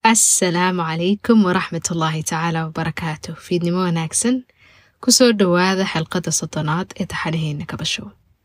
assalaamu calaykum waraxmat ullaahi tacaala wabarakaatu fiidnimo wanaagsan kusoo dhowaada xilqadda soddonaad ee taxanaheena kabasho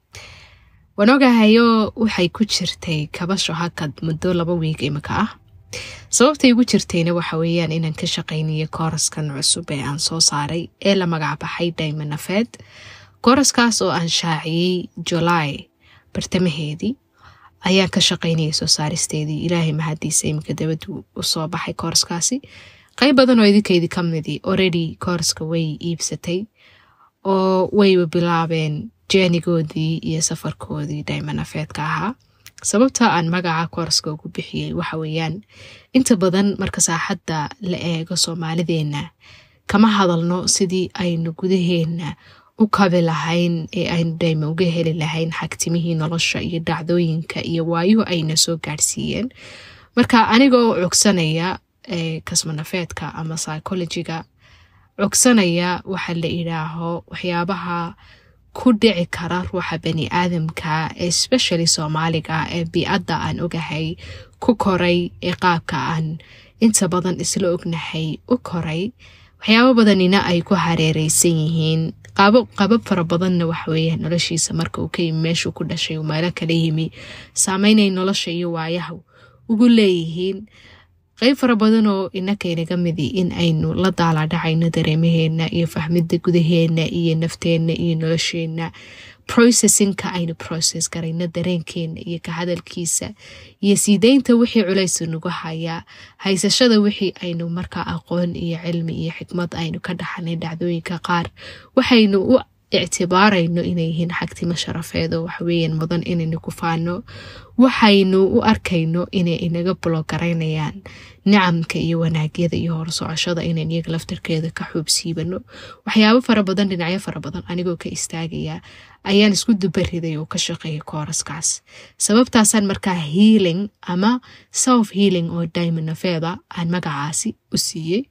waan ogahayo waxay ku jirtay kabasho hakad muddo laba wiig imika ah sababtay ugu jirtayna waxa weeyaan inaan ka shaqaynayo kooraskan cusub ee aan soo saaray ee la magacbaxay daymanafeed kooraskaas oo aan shaaciyey julaay bartamaheedii ayaan ka shaqaynayay soo saaristeedii ilaahay mahadiisa iminka dabadu usoo baxay kooraskaasi qayb badan oo idinkaydii ka midi already kooraska way iibsatay oo wayba bilaabeen jeenigoodii iyo safarkoodii daymanafeedka ahaa sababta aan magaca kooraska ugu bixiyey waxa weeyaan inta badan marka saaxadda la eego soomaalideenna kama hadalno sidii aynu gudaheena u kabi lahayn ee aynu dhayma uga heli lahayn xagtimihii nolosha iyo dhacdooyinka iyo waayuhu ayna soo gaadhsiiyeen marka anigoo cogsanaya kasmanafeedka ama psychologiga cogsanaya waxa la idhaaho waxyaabaha ku dhici kara ruuxa bani aadamka especially soomaaliga ee bii-adda aan ogahay ku koray ee qaabka aan inta badan isla ognahay u koray waxyaabo badanina ay ku hareereysan yihiin qabab fara badanna waxaweeye noloshiisa marka uu ka yimi meeshuu ku dhashay uu meelo kala yimi saameynay nolosha iyo waayaha ugu leeyihiin qeyb fara badan oo inakaynaga midi in aynu la daalaadhacayno dareemaheena iyo fahmida gudaheena iyo nafteenna iyo nolosheenna processinka aynu process garayno dareenkeena iyo ka hadalkiisa iyo siideynta wixii culaysa nagu hayaa haysashada wixii aynu markaa aqoon iyo cilmi iyo xikmad aynu ka dhaxanay dhacdooyinka qaar waxaynu u ictibaarayno inay yihiin xagtimo sharafeed oo waxweeyaan mudan inaynu ku faano waxaynu u arkayno inay inaga bulogaraynayaan nicamka iyo wanaagyada iyo horsocoshada inayn iyaga laftarkeeda ka xuubsiibano waxyaabo fara badan dhinacyo fara badan anigoo ka istaagaya ayaan isku dubariday oo ka shaqeeya kooraskaas sababtaasaan markaa healing ama self healing oo daymanafeeda aan magacaasi u siiyey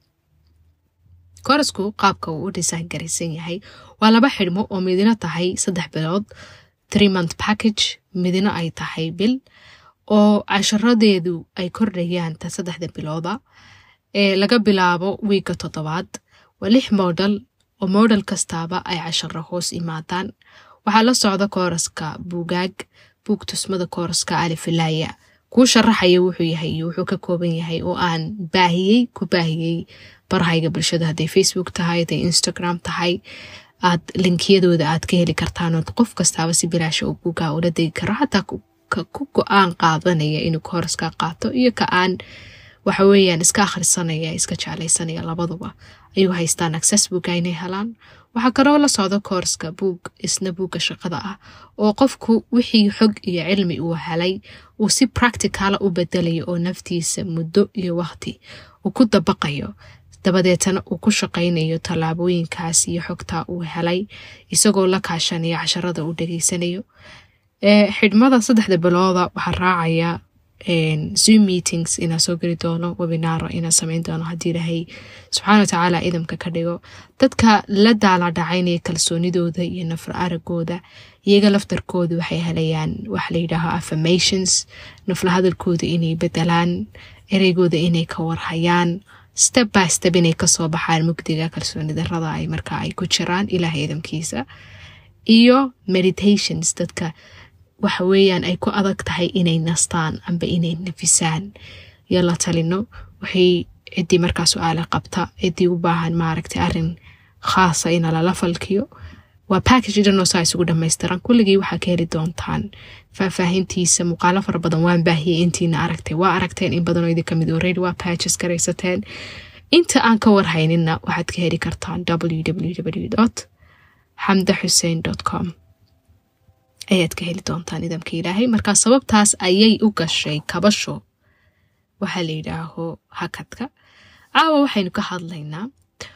koorasku qaabka uu u dhisaan garaysan yahay waa laba xidhmo oo midina tahay saddex bilood three month package midina ay tahay bil oo casharadeedu ay kordhayaan ta saddexda bilooda ee laga bilaabo wiigga toddobaad waa lix moodal oo moodal kastaaba ay casharo hoos imaadaan waxaa la socda kooraska buugaag buug tusmada kooraska alifilaaya kuu sharaxaya wuxuu yahay iyo wuxuu ka kooban yahay oo aan baahiyey ku baahiyey barahayga bulshada hadday facebook tahay hadday instagram tahay aad linkiyadooda aad ka heli kartaan ood qof kastaaba si bilaasha uu buugaa ula degi karo xataa ku go-aan qaadanaya inuu kooraska qaato iyo ka aan waxa weeyaan iska akhrisanaya iska jeclaysanaya labaduba ayuu haystaan access buuga inay helaan waxaa kaloo la socda koorska buug isna buugga shaqada ah oo qofku wixii xog iyo cilmi uu helay uu si practicala u bedelayo oo naftiisa muddo iyo waqti uu ku dabaqayo dabadeetana uu ku shaqaynayo tallaabooyinkaas iyo xogta uu helay isagoo la kaashanayo casharada uu dhageysanayo xidhmada saddexda bilooda waxaa raacaya zoom meetings inaa soo geli doono webinaaro inaa sameyn doono haddii ilaahay subxaana watacaala idamka ka dhigo dadka la daalaadhacaynaya kalsoonidooda iyo nafar aragooda iyaga laftarkooda waxay helayaan waxa layidhaaho affirmations nafla hadalkooda inay bedelaan ereygooda inay ka warhayaan step by step inay kasoo baxaan mugdiga kalsooni darada ay markaa ay ku jiraan ilaahay idamkiisa iyo meditations dadka waxa weeyaan ay ku adag tahay inay nastaan amba inay nafisaan iyo la talino waxay ciddii markaa su-aale qabta ciddii u baahan maaragtay arin khaasa ina lala falkiyo waa package dhanoo saa isugu dhamaystiran kulligii waxaa ka heli doontaan faahfaahintiisa muuqaalo fara badan waan baahiyey intiina aragtay waa aragteen in badanoo idin kamid already waa pages garaysateen inta aan ka warhaynina waxaad ka heli kartaan www xamda xuseen com ayaad ka heli doontaan idamka ilaahay markaa sababtaas ayay u gashay kabasho waxaa la yidhaaho hakadka caawa waxaynu ka hadlaynaa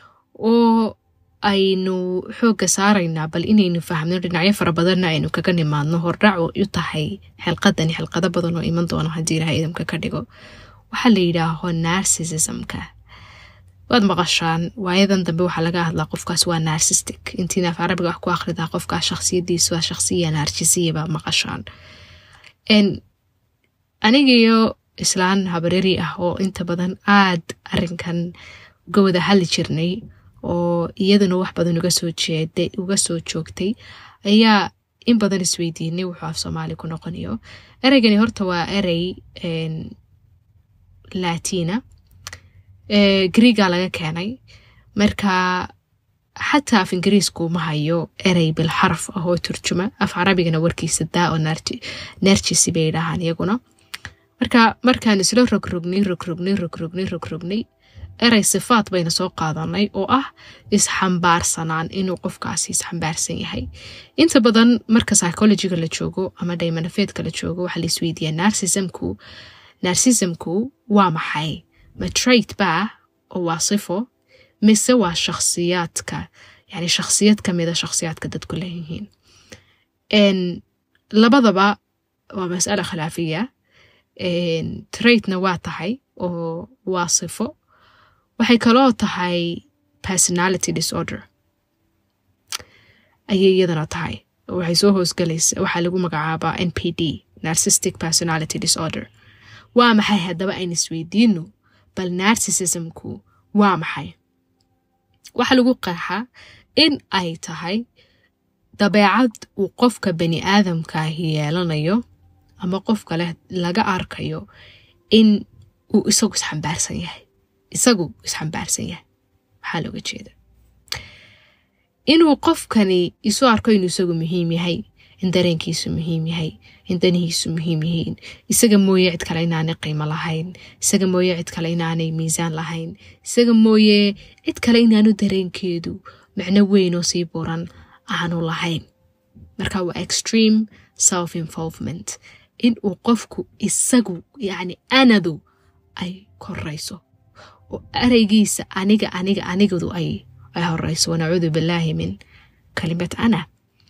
oo aynu xoogga saaraynaa bal inaynu fahmno dhinacyo fara badanna aynu kaga nimaadno hordhac u tahay xilqadani xilqado badan oo iman doono haddii ilahay idamka ka dhigo waxaa la yidhaaho narsisismka waad maqashaan waayadan dambe waxaa laga hadlaa qofkaas waa narsistic intiina af carabiga wax ku akhridaa qofkaas shakhsiyadiisu waa shakhsiya naarjisiya baa maqashaan anigiyo islaan habaryari ah oo inta badan aad arinkan uga wada hadli jirnay oo iyaduna wax badan uga soo jeeday uga soo joogtay ayaa in badan isweydiinay wuxuu af soomaali ku noqonayo ereygani horta waa erey latina griega laga keenay marka xataa af ingiriisku ma hayo erey bilxaraf ah oo turjuma af carabigana warkiisa daa oo nerjisi bay dhahaan iyaguna marka markaan isla rogrognay rogrognay rogrognay rogrognay erey sifaad bayna soo qaadanay oo ah isxambaarsanaan inuu qofkaasi isxambaarsan yahay inta badan marka psychologiga la joogo ama daymanafeedka la joogo waxaa la isweydiiyaa narsismku narsismku waa maxay ma trait baa oo waa sifo mise waa shakhsiyaadka yani shakhsiyad kamida shakhsiyaadka dadku leeyihiin labadaba waa mas'ala khilaafiya traitna waa tahay oo waa sifo waxay kaloo tahay personality disorder ayay iyadana tahay waxay soo hoosgalaysa waxaa lagu magacaabaa n p d narcistic personality disorder waa maxay haddaba ayn isweydiino bal narsisismku waa maxay waxaa lagu qeexaa in ay tahay dabeecad uu qofka bani aadamkaahi yeelanayo ama qofka leh laga arkayo in uu isagu isxambaarsan yahay isagu isxambaarsan yahay maxaa looga jeeda inuu qofkani isu arko inuu isagu muhiim yahay in dareenkiisu muhiim yahay in danihiisu muhiim yihiin isaga mooye cid kale inaanay qiimo lahayn isaga mooye cid kale inaanay miisaan lahayn isaga mooye cid kale inaanu dareenkeedu macno weyn oo sii buran aanu lahayn marka waa extreme self involvement in uu qofku isagu yacni anadu ay korayso oo ereygiisa aniga aniga anigadu ay ay horeyso wanacuudu billaahi min kalimat ana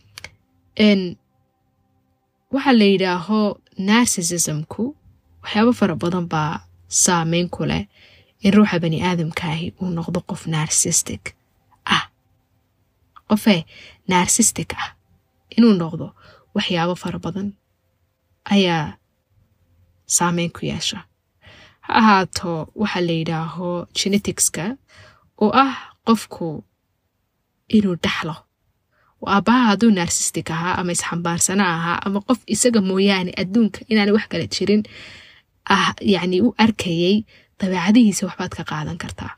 waxaa la yidhaaho narsisismku waxyaabo fara badan baa saameyn ku leh in ruuxa bani aadamkaahi uu noqdo qof narsistic ah qofee narsistic ah inuu noqdo waxyaabo fara badan ayaa saameyn ku yeesha ha ahaato waxaa la yidhaaho geneticska oo ah qofku inuu dhaxlo aabbaha hadduu narsistic ahaa ama isxambaarsana ahaa ama qof isaga mooyaane adduunka inaana wax kala jirin ah yacni u arkayay dabeecadihiisa waxbaad ka qaadan kartaa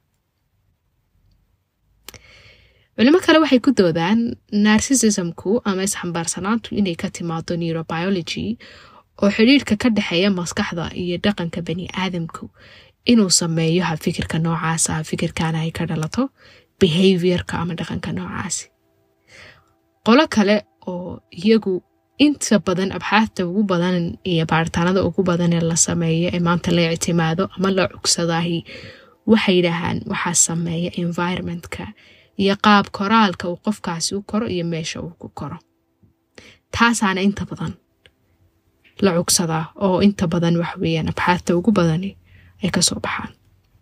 culimo kale waxay ku doodaan narsisismku ama isxambaarsanaantu inay ka timaado neurobiology oo xidhiirhka ka dhexeeya maskaxda iyo dhaqanka bani aadamku inuu sameeyo habfikirka noocaasa habfikirkana ay ka dhalato behaviorka ama dhaqanka noocaasi qolo kale oo iyagu inta badan abxaafta ugu badan iyo baaritaanada ugu badan ee la sameeyo ee maanta la ictimaado ama la cugsadaahi waxay yidhaahaan waxaa sameeya environmentka iyo qaab koraalka uu qofkaasi u koro iyo meesha uu ku koro taasaana inta badan la cugsadaa oo inta badan waxweeyaan abxaafta ugu badani ay kasoo baxaan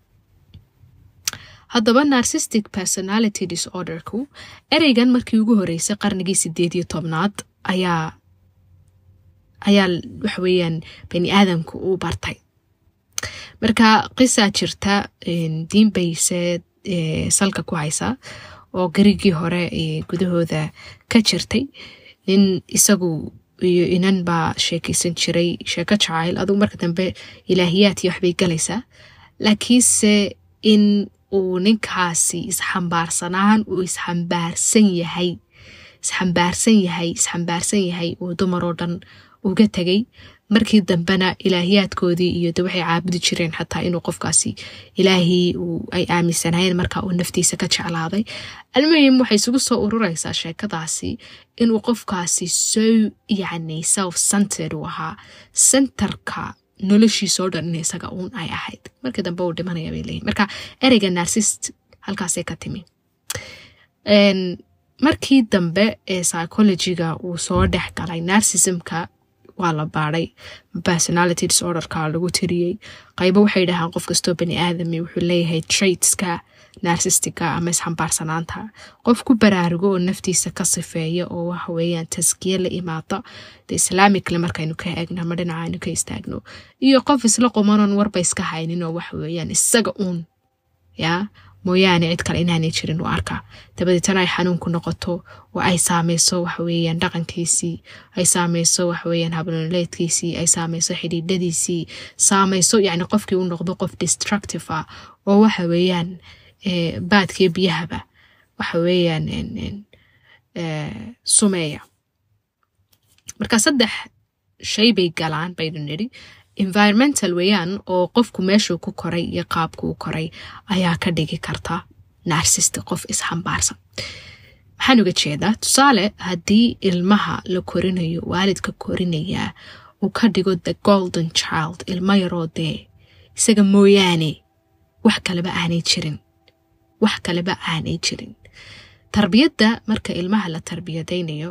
haddaba narsistic personality disorderku ereygan markii ugu horeysay qarnigii sideed iyo tobnaad ayaa ayaa waxweeyaan bani aadamku uu bartay marka qisaa jirta diin bayse salka ku haysa oo garigii hore gudahooda ka jirtay nin isagu iyo inan baa sheekeysan jiray sheeko jacayl adugu marka dambe ilaahiyaadkii waxbay galaysaa laakiinse in uu ninkaasi isxambaarsanaan uu isxambaarsan yahay isxambaarsan yahay isxambaarsan yahay uu dumar oo dhan uga tegay markii dambena ilaahiyaadkoodii iyo de waxay caabudi jireen xataa inuu qofkaasi ilaahii ay aaminsanaayeen marka uu naftiisa ka jeclaaday almuhim waxay isugu soo urureysaa sheekadaasi inuu qofkaasi so yacni self centered uu ahaa centerka noloshiisoo dhan in isaga uun ay ahayd markii dambe uu dhimanaya bay leeyihin marka ereyga narsist halkaasay ka timi markii dambe ee psychologiga uu soo dhex galay narsismka waa la baadhay personality disorderka lagu tiriyey qaybo waxay dhahaan qof kastoo bani aadami wuxuu leeyahay traitska narsistica ama isxambaarsanaanta qof ku baraarugo oo naftiisa ka sifeeya oo waxa weeyaan taskiye la imaada de islaamicale markaynu ka eegno ama dhinaca aynu ka istaagno iyo qof isla qumanon warba iska haynin oo waxa weeyaan isaga uun yaa mooyaane cid kale inaanay jirin u arkaa dabadeetana ay xanuunku noqoto oo ay saameyso waxaweyaan dhaqankiisii ay saameyso waxaweyaan habnoleedkiisii ay saameyso xidhiidhadiisii saameyso yani qofkii u noqdo qof destructive ah oo waxa weeyaan baadkii biyahaba waxa weeyaan sumeeya marka saddex shay bay galaan baynu nidhi environmental weeyaan oo qofku meeshuu ku koray iyo qaabku u koray ayaa ka dhigi karta narsist qof isxambaarsan maxaan uga jeedaa tusaale haddii ilmaha la korinayo waalidka korinayaa uu ka dhigo the golden child ilmo yaroo dee isaga mooyaane wax kaleba aanay jirin wax kaleba aanay jirin tarbiyadda marka ilmaha la tarbiyadaynayo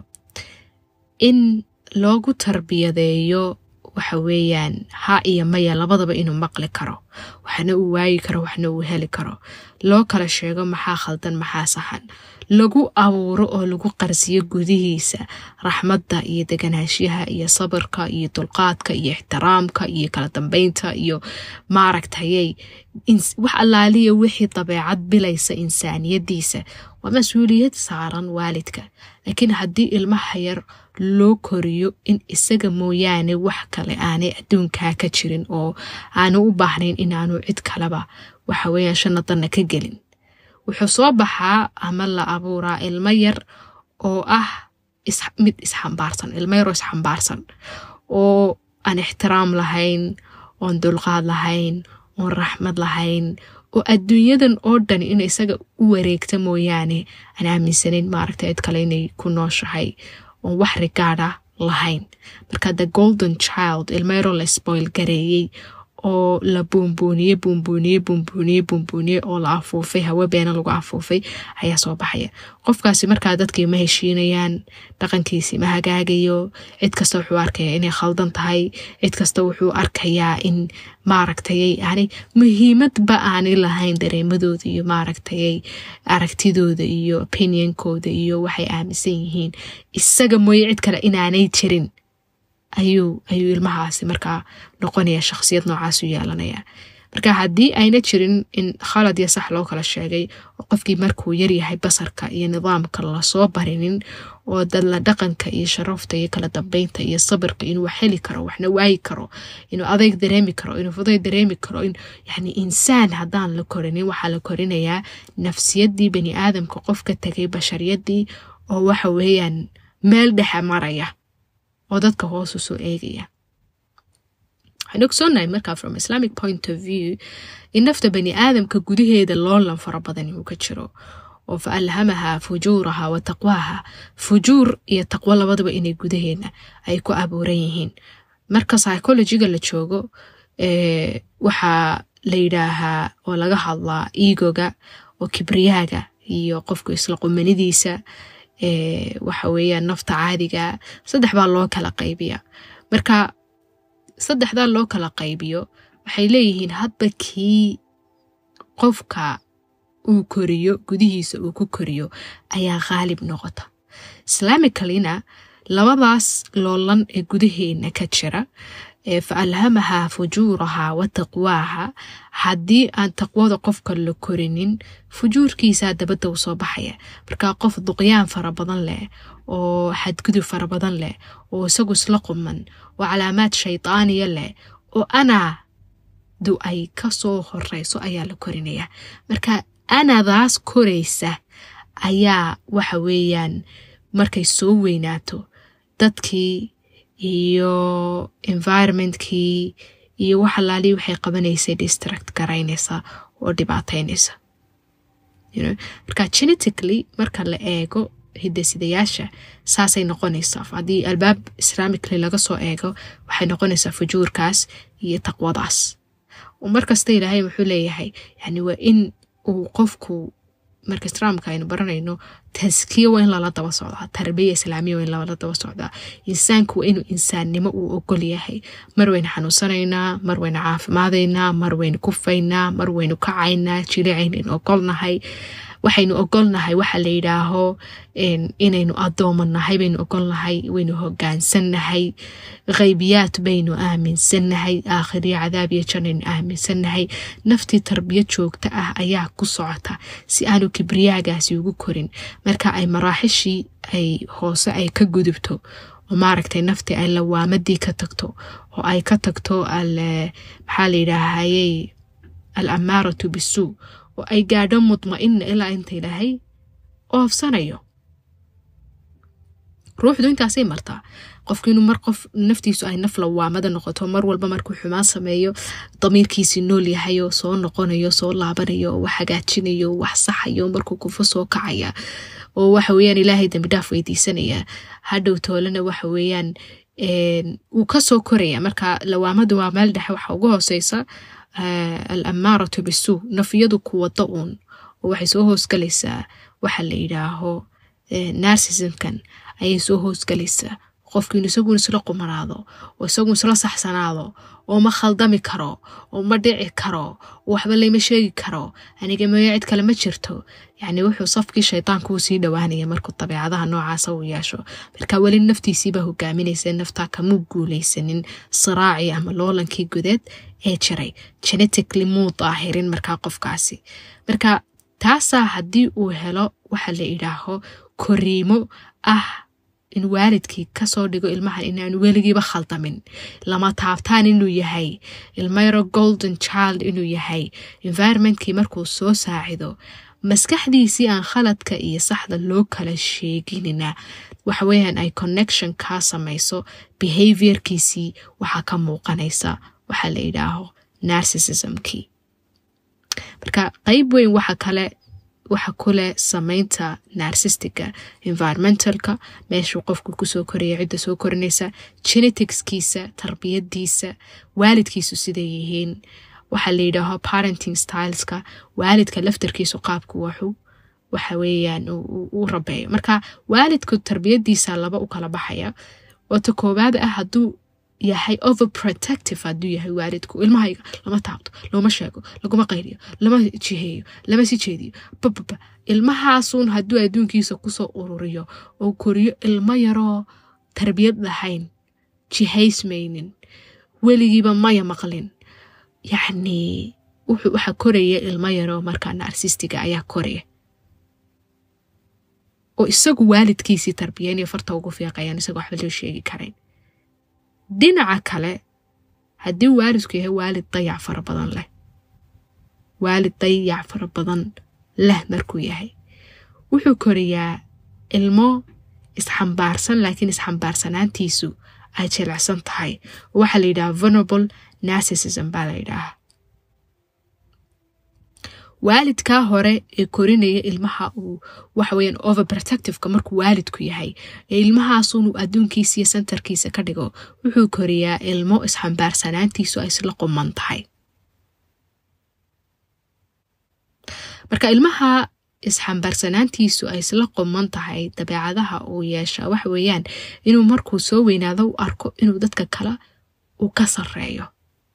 in loogu tarbiyadeeyo waxa weeyaan ha iyo maya labadaba inuu maqli karo waxna uu waayi karo waxna uu heli karo loo kala sheego maxaa khaldan maxaa saxan lagu abuuro oo lagu qarsiyo gudihiisa raxmadda iyo deganaanshaha iyo sabirka iyo dulqaadka iyo ixtiraamka iyo kala dambeynta iyo maaragtayay wax allaaliya wixii dabeecad bilaysa insaaniyadiisa waa mas-uuliyad saaran waalidka laakiin haddii ilmaha yar loo koriyo in isaga mooyaane wax kale aanay adduunkaa ka jirin oo aanu u baahnayn inaanu cid kaleba waxa weeyaan shanadanna ka gelin wuxuu soo baxaa ama la abuuraa ilmo yar oo ah mid isxambaarsan ilmo yaroo isxambaarsan oo aan ixtiraam lahayn oon dulqaad lahayn oon raxmad lahayn oo adduunyadan oo dhan in isaga u wareegta mooyaane aan aaminsanayn maaragta cid kale inay ku nooshahay oon wax rigaada lahayn marka the golden child ilmo yaroo la spoil gareeyey oo la buunbuuniye buunbuuniye buunbuuniye buunbuuniye oo la afuufay hawe beena lagu afuufay ayaa soo baxaya qofkaasi markaa dadkii ma heshiinayaan dhaqankiisii ma hagaagayo cid kasta wuxuu arkaya inay khaldan tahay cid kasta wuxuu arkayaa in maaragtayay yani muhiimadba aanay lahayn dareemadooda iyo maaragtayay aragtidooda iyo opinionkooda iyo waxay aaminsan yihiin isaga mooye cid kale inaanay jirin ayuu ayuu ilmahaasi markaa noqonaya shakhsiyad noocaas u yeelanaya marka haddii ayna jirin in khalad iyo sax loo kala sheegay oo qofkii markuu yaryahay basarka iyo nidaamka lasoo barinin oo dadla dhaqanka iyo sharafta iyo kala dambeynta iyo sabirka inuu wax heli karo waxna waayi karo inuu adeyg dareemi karo inuu fuday dareemi karo in yani insaan haddaan la korinin waxaa la korinayaa nafsiyadii bani aadamka qof ka tegay bashariyadii oo waxa weeyaan meel dhexe maraya oo dadka hoosu soo eegaya waxaan ogsoonahay markaa from islamic point of view in nafta bani aadamka gudaheeda loolan fara badan uu ka jiro oo fa alhamaha fujuuraha wa taqwaaha fujuur iyo taqwo labadaba inay gudaheena ay ku abuuran yihiin marka psychologiga la joogo waxaa la yidhaahaa oo laga hadlaa egoga oo kibriyaaga iyo qofku isla qumanidiisa waxa weeyaan nafta caadiga saddex baa loo kala qaybiya marka saddexdaa loo kala qaybiyo waxay leeyihiin hadba kii qofka uu koriyo gudihiisa uu ku koriyo ayaa khaalib noqota islaamicalina labadaas loolan ee gudaheena ka jira fa alhamaha fujuuraha wa taqwaaha haddii aan taqwada qofka la korinin fujuurkiisaa dabadda u soo baxaya markaa qof duqyaan fara badan leh oo xadgudub fara badan leh oo isagu isla quman oo calaamaad shaydaaniya leh oo anaa du ay ka soo horeyso ayaa la korinaya marka anadaas koraysa ayaa waxa weeyaan markay soo weynaato dadkii iyo environmentkii iyo wax alaali waxay qabanaysay distract garaynaysa oo dhibaataynaysa marka genetically marka la eego hidasidayaasha saasay noqonaysaa haddii albaab islaamically laga soo eego waxay noqonaysaa fujuurkaas iyo taqwadaas markasta ilaahay wuxuu leeyahay yani waa in uu qofku marka islaamka aynu baranayno taskiya waa in lala daba socdaa tarbiya islaamiya waa in lala daba socdaa insaanku waa inuu insaannimo uu ogol yahay mar waynu xanuunsanaynaa mar waynu caafimaadaynaa mar waynu kufaynaa mar waynu kacaynaa jilicaynu ogolnahay waxaynu ogolnahay waxa la yidhaaho inaynu addoomannahay baynu ogolnahay waynu hogaansannahay khaybiyaad baynu aaminsannahay aakhiriyo cadaab iyo janaynu aaminsannahay naftii tarbiyad joogta ah ayaa ku socota si aanu kibriyaagaasi ugu korin marka ay maraaxishii ay hoose ay ka gudubto oo maaragtay naftii ay lawaamadii ka tagto oo ay ka tagto maxaa la yidhaahayey al amaaratu bisuu oo ay gaadho mudma-ina ilaa inta ilaahay oofsanayo ruuxdu intaasay martaa qofku inuu mar qof naftiisu ay naf lawaamada noqoto mar walba markuu xumaan sameeyo damiirkiisii nool yahayo soo noqonayo soo laabanayo wax hagaajinayo wax saxayo markuu kufo soo kacaya oo waxa weyaan ilaahay dambi dhaaf weydiisanaya hadhow toolena waxa weeyaan wuu kasoo koraya marka lawaamadu waa meel dhexe waxa ugu hooseysa al amaaratu bisuu nafiyadu ku wado uun oo waxay soo hoosgalaysaa waxa la yidhaaho narsismkan ayay soo hoosgalaysaa qofkiinu isaguun isla qumanaado oo isaguun isla saxsanaado oo ma khaldami karo oo ma dhici karo oo waxba layma sheegi karo aniga mooyo cid kale ma jirto yacni wuxuu safkii shaydaanku uu sii dhowaanaya markuu dabeecadaha noocaasa uu yeesho marka weli naftiisiibaa hogaaminaysa naftaa kamuu guulaysanin siraacii ama loolankii gudeed ee jiray genetically muu daahirin markaa qofkaasi marka taasaa haddii uu helo waxa la idhaaho koriimo ah in waalidkii kasoo dhigo ilmahan inaanu weligiiba khaldamin lama taabtaan inuu yahay ilmayro golden child inuu yahay environmentkii markuu soo saacido maskaxdiisii aan khaladka iyo saxda loo kala sheeginina waxaweyaan ay connection kaa samayso behaviorkiisii waxaa ka muuqanaysa waxaa la yidhaaho narsisismkii marka qeyb weyn waxa kale waxa kuleh sameynta narsistiga environmentalka meeshuu qofku kusoo koraya cidda soo korinaysa geneticskiisa tarbiyadiisa waalidkiisu siday yihiin waxaa la yidhaaho parenting styleska waalidka laftarkiisu qaabku waxu waxa weeyaan u rabeeyo marka waalidku tarbiyadiisa laba u kala baxaya oota koowaad ah hadduu yahay overprotective hadduu yahay waalidku ilmahayga lama taabto looma sheego laguma qayliyo lama jiheeyo lama si jeediyo bababa ilmahaasuun hadduu adduunkiisa kusoo ururiyo oo koriyo ilmo yaroo tarbiyad lahayn jihaysmaynin weligiiba maya maqlin yacnii waxaa koraya ilmo yaroo markaa narsistiga ayaa koraya oo isagu waalidkiisii tarbiyeynayo farta ugu fiiqayaan isagoo waxba loo sheegi karayn dhinaca kale haddii waalidku yahay waalid dayac fara badan leh waalid dayac fara badan leh markuu yahay wuxuu koriyaa ilmo isxambaarsan laakiin isxambaarsanaantiisu ay jilicsan tahay oo waxaa la yidhaha venerable narcissism baa la yidhaaha waalidkaa hore ee korinaya ilmaha uu waxaweyaan overprotectiveka markuu waalidku yahay ee ilmahaasunuu adduunkiisa iyo sentarkiisa ka dhigo wuxuu koriyaa ilmo isxambaarsanaantiisu ay isla quman tahay marka ilmaha isxambaarsanaantiisu ay isla quman tahay dabeecadaha uu yeeshaa waxa weeyaan inuu markuu soo weynaado u arko inuu dadka kale uu ka sarreeyo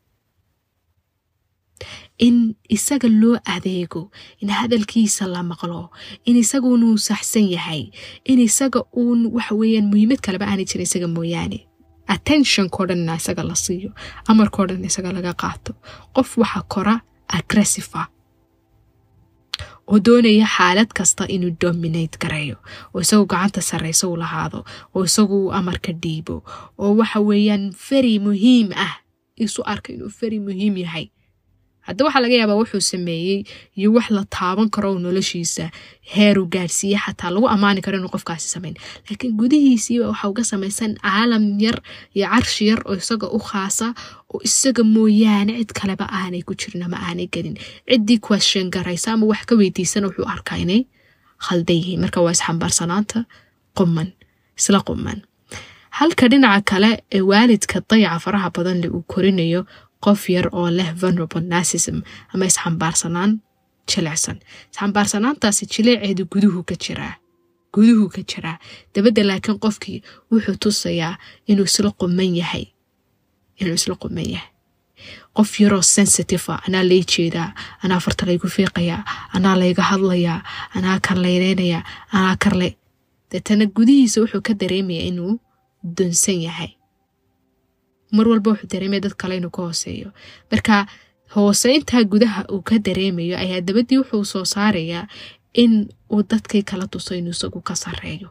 in isaga loo adeego in hadalkiisa la maqlo in isagunuu saxsan yahay in isaga uun waxaweyaan muhiimad kaleba aanay jirin isaga mooyaane attentionko dhanna isaga la siiyo amarkao dhan isaga laga qaato qof waxa kora aggressiva oo doonaya xaalad kasta inuu dominate gareeyo oo isagu gacanta sarreysa u lahaado oo isagu amarka dhiibo oo waxa weeyaan feri muhiim ah isu arka inuu feri muhiim yahay hadda waxaa laga yaabaa wuxuu sameeyey iyo wax la taaban karo oo noloshiisa heeruu gaadhsiiye xataa lagu ammaani karo inuu qofkaasi samayn laakiin gudihiisiiba waxa uga samaysan caalam yar iyo carshi yar oo isaga u khaasa oo isaga mooyaane cid kaleba aanay ku jirin ama aanay gelin ciddii question garaysa ama wax ka weydiisana wuxuu arkaa inay khaldan yihiin marka waa isxambaarsanaanta quman isla quman halka dhinaca kale ee waalidka dayaca faraha badan le uu korinayo qof yar oo leh venerable narcism ama isxambaarsanaan jilicsan isxambaarsanaantaasi jileeceedu guduhu ka jiraa guduhu ka jiraa dabadda laakiin qofkii wuxuu tusayaa inuu isla quman yahay inuu isla quman yahay qof yaroo sensitive a anaa lay jeedaa anaa farta laygu fiiqayaa anaa layga hadlayaa anaa karlaynaynayaa anaa karle deetana gudihiisa wuxuu ka dareemayaa inuu dunsan yahay mar walba wuxuu dareemaya dad kale inuu ka hooseeyo marka hooseyntaa gudaha uu ka dareemayo ayaa dabadii wuxuu soo saarayaa in uu dadkii kala tuso inuu isagu ka sareeyo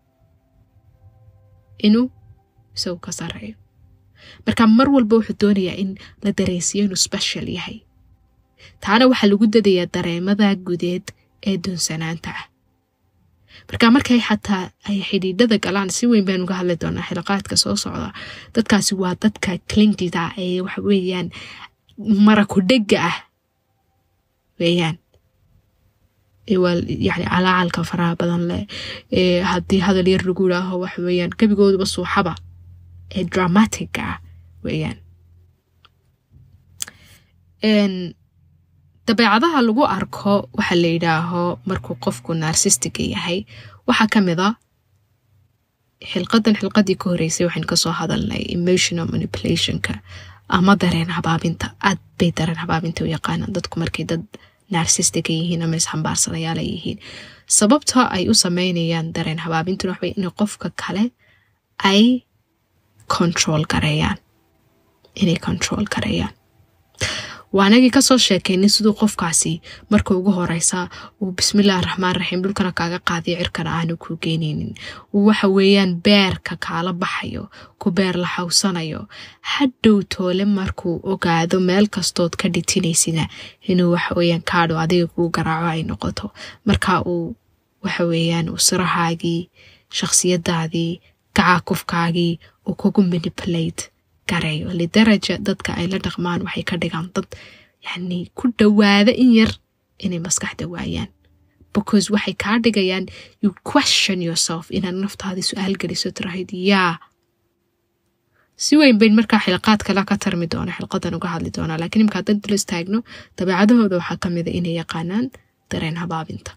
inuu isagu ka sareeyo marka mar walba wuxuu doonayaa in la dareensiiyo inuu special yahay taana waxaa lagu dadayaa dareemada gudeed ee dunsanaanta ah marka markay xataa ay xidhiidhada galaan si weyn baynu uga hadli doonaa xilaqaadka soo socda dadkaasi waa dadka clingida ee waxa weeyaan maraku dhega ah weeyaan yani calaacalka faraha badan leh ee haddii hadal yar lagu idhaaho waxa weeyaan gebigooduba suuxaba ee dramatica ah weeyaan dabeecadaha lagu arko waxa la yidhaaho markuu qofku narsistiga yahay waxaa ka mid a xilqadan xilqadii ka horeysay waxaynu kasoo hadalnay emotional manipulationka ama dareen habaabinta aad bay dareen habaabinta u yaqaanaan dadku markay dad narsistiga yihiin ama isxambaarsanayaala yihiin sababta ay u sameynayaan dareen habaabintuna waxbay in qofka kale ay control gareeyaan inay control gareeyaan waa anagii kasoo sheekaynay siduu qofkaasi marka ugu horeysa uu bismillahi raxmaan raxiim dhulkana kaaga qaadiyo cirkana aanu kuu geyneynin uu waxa weeyaan beerka kaala baxayo ku beer la xawsanayo hadhow toole markuu ogaado meel kastood ka dhitinaysina inuu waxaweyaan kaadho adiga kuu garaaco ay noqoto marka uu waxaweeyaan uu sirahaagii shakhsiyadaadii gacaakufkaagii uu kugu manipulate gareeyo lidaraja dadka ay la dhaqmaan waxay ka dhigaan dad yani ku dhowaada in yar inay maskaxda waayaan because waxay kaa dhigayaan you question yourself inaad naftaadii su-aal geliso tirahayd yaa si weyn bayn markaa xilqaad kale ka tarmi doona xilqadan uga hadli doonaa lakiin imka haddaan dul istaagno dabeecadahooda waxaa ka mida inay yaqaanaan dareen habaabinta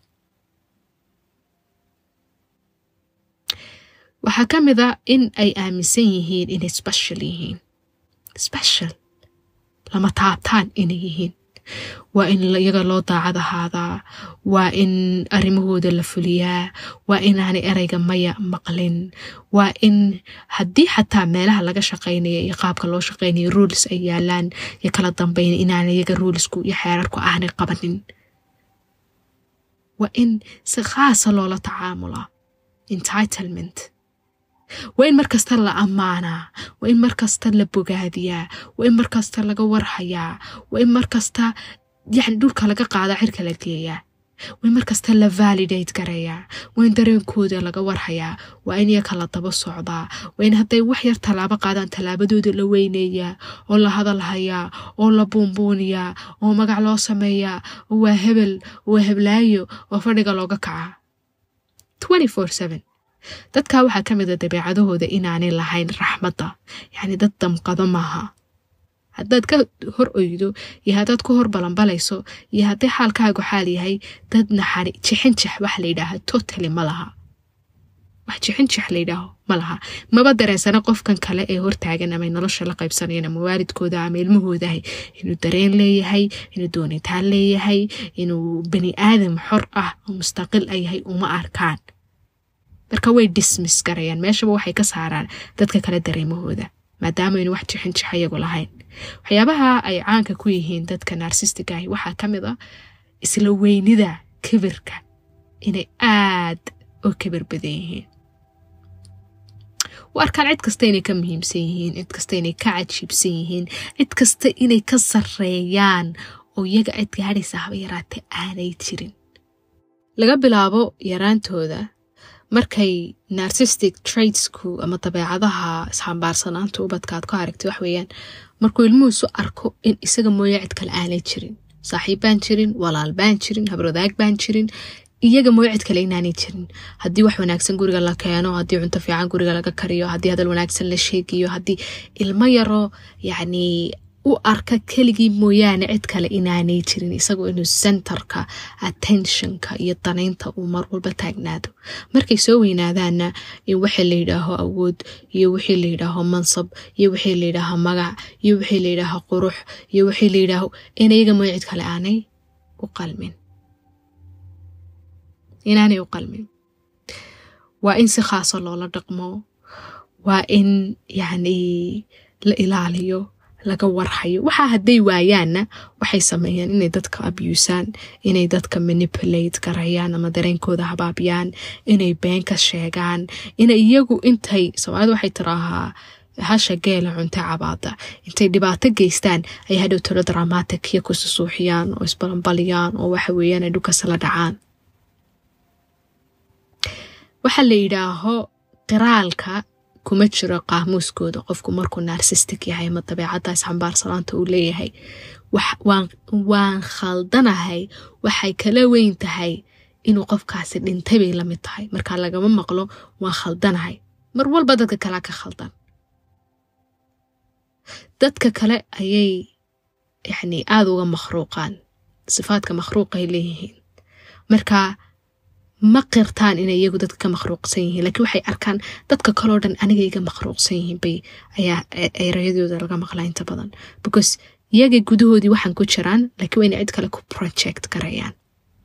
waxaa ka mid a in ay aaminsan yihiin inay special yihiin special lama taabtaan inay yihiin waa in iyaga loo daacad ahaadaa waa in arrimahooda la fuliyaa waa inaanay ereyga maya maqlin waa in haddii xataa meelaha laga shaqaynaya iyo qaabka loo shaqaynaya ruulis ay yaalaan iyo kala dambeyn inaan iyaga ruulisku iyo xeerarku aanay qabanin waa in si khaasa loola tacaamulaa entitlement waa in markasta la ammaanaa waa in markasta la bogaadiyaa waa in markasta laga warhayaa waa in markasta yani dhulka laga qaadaa cirka la geeyaa waa in markasta la validate gareeyaa waa in dareenkooda laga warhayaa waa in iyaka la daba socdaa waa in hadday wax yar tallaabo qaadaan tallaabadooda la weyneeyaa oo la hadalhayaa oo la buunbuuniyaa oo magac loo sameeyaa oo waa hebel oo waa heblaayo oo fadhiga looga kacaa dadka waxaa ka mida dabeecadahooda inaanay lahayn raxmadda yacni dad damqado maaha haddaad ka hor oydo iyo haddaad ku hor balanbalayso iyo haddii xaalkaagu xaal yahay dad naxari jixinjix wax la yidhaaha totally ma laha wax jixinjix la yidhaaho ma laha maba dareensana qofkan kale ee hortaagan ama nolosha la qaybsanayan ama waalidkooda ama ilmahoodahay inuu dareen leeyahay inuu doonitaan leeyahay inuu bani aadam xor ah oo mustaqil a yahay uma arkaan marka way dismiss garayaan meeshaba waxay ka saaraan dadka kale dareemahooda maadaama aynu wax jixinjix iyagu lahayn waxyaabaha ay caanka ku yihiin dadka narsistiga ahi waxaa ka mid a isla weynida kibirka inay aad u kibir badan yihiin u arkaan cid kasta inay ka muhiimsan yihiin cid kasta inay ka cajiibsan yihiin cid kasta inay ka sareeyaan oo iyaga cid gaadhaysa haba yaraatee aanay jirin laga bilaabo yaraantooda markay narsistic tradesku ama dabeecadaha isxambaarsanaanta ubadkaad ku aragtay wax weeyaan markuu ilmuhuisu arko in isaga mooya cid kale aanay jirin saaxiib baan jirin walaal baan jirin habrwadaag baan jirin iyaga mooya cid kale inaanay jirin haddii wax wanaagsan guriga la keeno haddii cunto fiican guriga laga kariyo haddii hadal wanaagsan la sheegiyo haddii ilmo yaroo yacni u arka keligii mooyaane cid kale inaanay jirin isagoo inuu centerka attentionka iyo danaynta uu mar walba taagnaado markay soo weynaadaanna in wixii la yidhaaho awood iyo wixii la yidhaaho mansab iyo wixii la yidhaaho magac iyo wixii la yidhaaho qurux iyo wixii la yidhaaho in iyaga mooya cid kale aanay u qalmin inaanay u qalmin waa in si khaaso loola dhaqmo waa in yacni la ilaaliyo laga warhayo waxaa hadday waayaanna waxay sameeyaan inay dadka abusaan inay dadka manipulate garayaan ama dareenkooda habaabiyaan inay been ka sheegaan inay iyagu intay soomaalida waxay tiraahaa hasha geela cunta cabaada intay dhibaato geystaan ay hadhow talo dramatic iyo kususuuxiyaan oo isbalanbaliyaan oo waxa weeyaan ay dhulkasla dhacaan waxaa la yidhaaho qiraalka kuma jiro qaamuuskooda qofku markuu narsistic yahay ama dabeecaddaas xambaarsanaanta uu leeyahay waan khaldanahay waxay kala weyn tahay inuu qofkaasi dhintay bay la mid tahay markaa lagama maqlo waan khaldanahay mar walba dadka kalea ka khaldan dadka kale ayay yacni aada uga makhruuqaan sifaadka makhruuqay leeyihiin markaa ma qirtaan inay iyagu dadka ka makhruuqsan yihiin laakiin waxay arkaan dadka kaleo dhan aniga iga makhruuqsan yihiin bay ayaa erayadooda laga maqlaa inta badan because iyaga gudahoodii waxaan ku jiraan laakiin waa inay cid kale ku project garayaan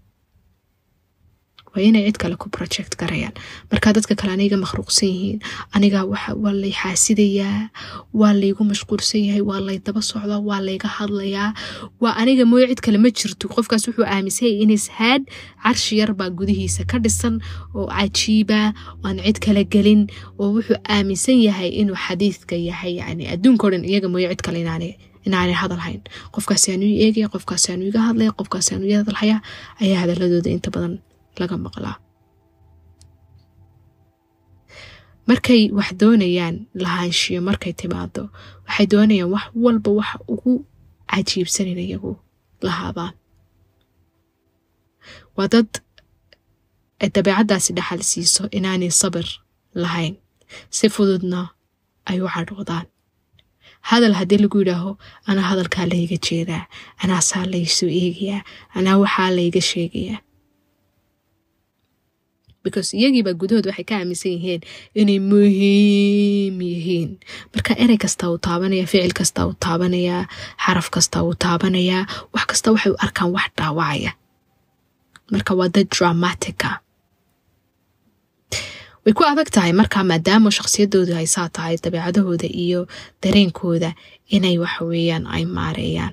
waa inay cid kale ku project garayaan markaa dadka kale aniga makhruuqsan yihiin aniga waa lay xaasidayaa waa laygu mashquulsan yahay waa lay daba socdaa waa layga hadlayaa waa aniga mooye cid kale ma jirto qofkaas wuxuu aaminsan yahay inis haad carshi yar baa gudihiisa ka dhisan oo cajiiba aan cid kale gelin oo wuxuu aaminsan yahay inuu xadiidka yahay yani adduunkao dhan iyaga mooye cid kale inaanay inaanay hadal hayn qofkaasi aanu i eegaya qofkaasi aanu iga hadlaya qofkaasi aanu i hadalhaya ayaa hadaladooda inta badan laga maqlaa markay wax doonayaan lahaanshiyo markay timaado waxay doonayaan wax walba waxa ugu cajiibsanin iyagu lahaabaan waa dad dabeecaddaasi dhaxal siiso inaanay sabir lahayn si fududna ay u cadhoodaan hadal haddii lagu yidhaaho anaa hadalkaa layga jeedaa anaasaa laysoo eegayaa anaa waxaa layga sheegayaa because iyagiibaa gudahood waxay ka aaminsan yihiin inay muhiim yihiin marka erey kasta uu taabanaya ficil kasta uu taabanayaa xaraf kasta uu taabanayaa wax kasta waxay u arkaan wax dhaawacaya marka waa dad dramatica way ku adag tahay markaa maadaama shakhsiyadoodu ay saa tahay dabeecadahooda iyo dareenkooda inay waxaweeyaan ay maareeyaan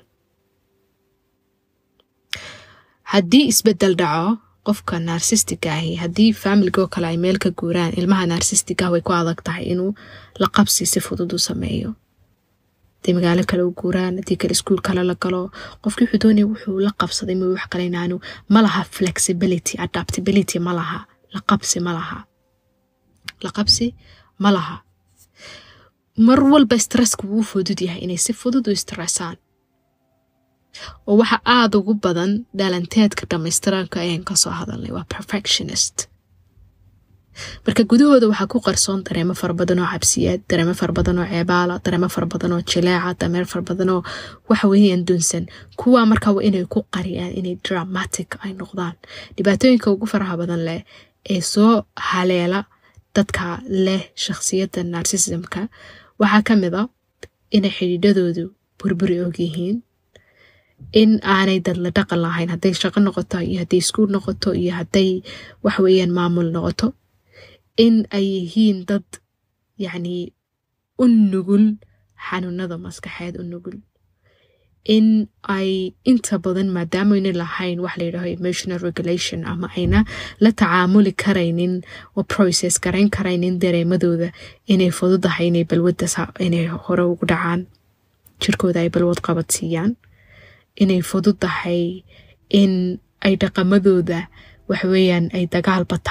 haddii isbedel dhaco qofka narsistica ahi haddii faamiligoo kale ay meel ka guuraan ilmaha narsistic ah way ku adag tahay inuu la qabsi si fudud u sameeyo haday magaalo kale u guuraan haddii kale iskuol kale la galo qofkii wuxuu doonaya wuxuu la qabsaday ma wax kale inaanu ma laha flexibility adaptability ma laha la qabsi ma laha la qabsi ma laha mar walba stresska wuu fudud yahay inay si fudud u stressaan oo waxa aada ugu badan dhalanteedka dhammaystiranka ayaan kasoo hadalnay waa perfectionist marka gudahooda waxaa ku qarsoon dareemo fara badan oo cabsiyeed dareemo fara badan oo ceebaala dareemo fara badan oo jileeca dareemo fara badan oo waxa weeyaan dunsan kuwaa markaa waa inay ku qariyaan inay dramatic ay noqdaan dhibaatooyinka ugu faraha badan leh ee soo haleela dadka leh shakhsiyadda narsismka waxaa ka mid a inay xidhiidhadoodu burburi og yihiin in aanay dad la dhaqan lahayn hadday shaqo noqoto iyo hadday iskuul noqoto iyo hadday waxweeyaan maamul noqoto in ay yihiin dad yacnii u nugul xanuunada maskaxeed u nugul in ay inta badan maadaama ayna lahayn wax layidhaaho emotional regulation ama ayna la tacaamuli karaynin oo process garayn karaynin dareemadooda inay fududahay inay balwadda inay hore ugu dhacaan jirkooda ay balwad qabadsiiyaan inay fudud tahay in ay dhaqamadooda waxweeyaan ay dagaal bataan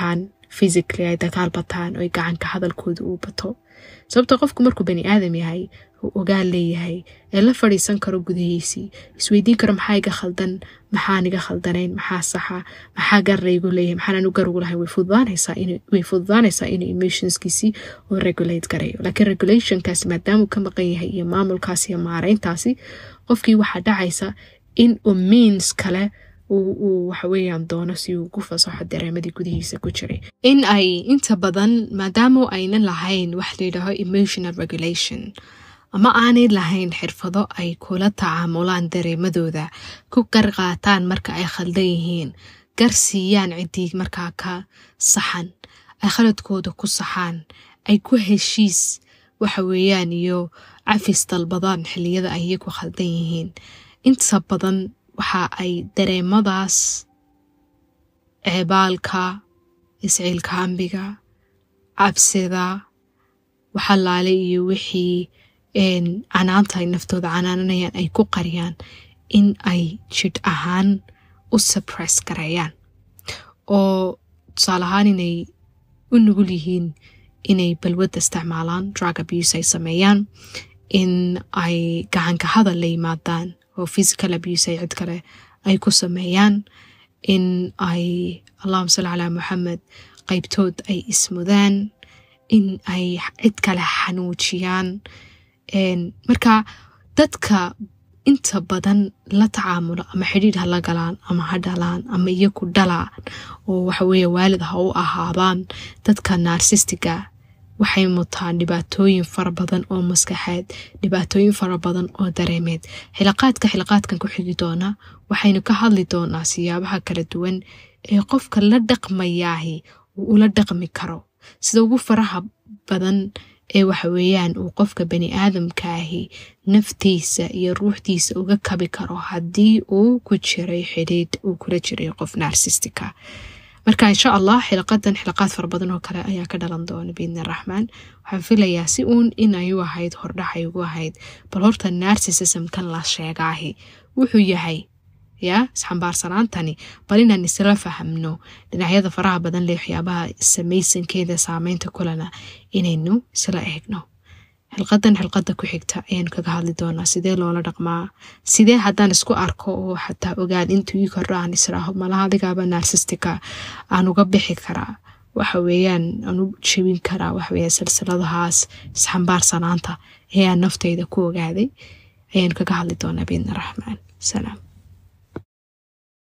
physically ay dagaal bataan oo gacanka hadalkooda uu bato sababto qofku markuu bani aadam yahay uu ogaal leeyahay ee la fadhiisan karo gudahiisii isweydiin karo maxaa iga khaldan maxaan iga khaldanayn maxaa saxa maxaa garraygu leeyahay maxaanan u garugu lahay way fududaanaysaa inuu emotionskiisii oo regulate garayo laakiin regulationkaasi maadaamuu ka maqan yahay iyo maamulkaasi iyo maareyntaasi qofkii waxaa dhacaysa in uu means kale uu waxaweyaan doono si uu ugu fasaxo dareemadii gudihiisa ku jiray in ay inta badan maadaama aynan lahayn wax layidhaaho emotional regulation ama aanay lahayn xirfado ay kula tacaamulaan dareemadooda ku qarqaataan marka ay khaldan yihiin gar siiyaan ciddii markaa ka saxan ay khaladkooda ku saxaan ay ku heshiis waxa weeyaan iyo cafis dalbadaan xilliyada ay iyagu khaldan yihiin inta badan waxa ay dareemadaas ceebaalka isciilkaambiga cabsida waxalaale iyo wixii canaanta ay naftooda canaananayaan ay ku qariyaan in ay jidh ahaan u subress gareeyaan oo tusaale ahaan inay u nugul yihiin inay balwadda isticmaalaan drug abuse ay sameeyaan in ay gacanka hadal la yimaadaan oo physical abuse ay cid kale ay ku sameeyaan in ay allahuma salli calaa moxamed qaybtood ay ismudaan in ay cid kale xanuujiyaan marka dadka inta badan la tacaamulo ama xidhiidh ha la galaan ama ha dhalaan ama iyaku dhalaan oo waxaweye waalid ha u ahaadaan dadka naarsistiga waxay mutaan dhibaatooyin fara badan oo maskaxeed dhibaatooyin fara badan oo dareemeed xilaqaadka xilaqaadkan ku xigi doona waxaynu ka hadli doonaa siyaabaha kala duwan ee qofka la dhaqmayaahi uu ula dhaqmi karo sida ugu faraha badan ee waxaweeyaan uu qofka bani aadamkaahi naftiisa iyo ruuxdiisa uga kabi karo haddii uu ku jiray xidhiidh uu kula jiray qof narsistika marka insha allah xilaqadan xilaqaad fara badan oo kale ayaa ka dhalan doona biidni raxmaan waxaan filayaa si uun inay u ahayd hordhaxay ugu ahayd bal horta narsisismkan la sheegaahi wuxuu yahay yaa isxambaarsanaantani bal inaan isla fahamno dhinacyada faraha badan leh waxyaabaha samaysankeeda saameynta kulana inaynu isla eegno xilqadan xilqada ku xigta ayaanu kaga hadli doonaa sidee loola dhaqmaa sidee haddaan isku arko oo xataa ogaan intuu ii kordho aan israaho malaha adigaaba narsistika aan uga bixi karaa waxa weeyaan aan u jebin karaa waxaweya silsiladahaas isxambaarsanaanta ayaan naftayda ku ogaaday ayaanu kaga hadli doonaa biidni raxmaan salaam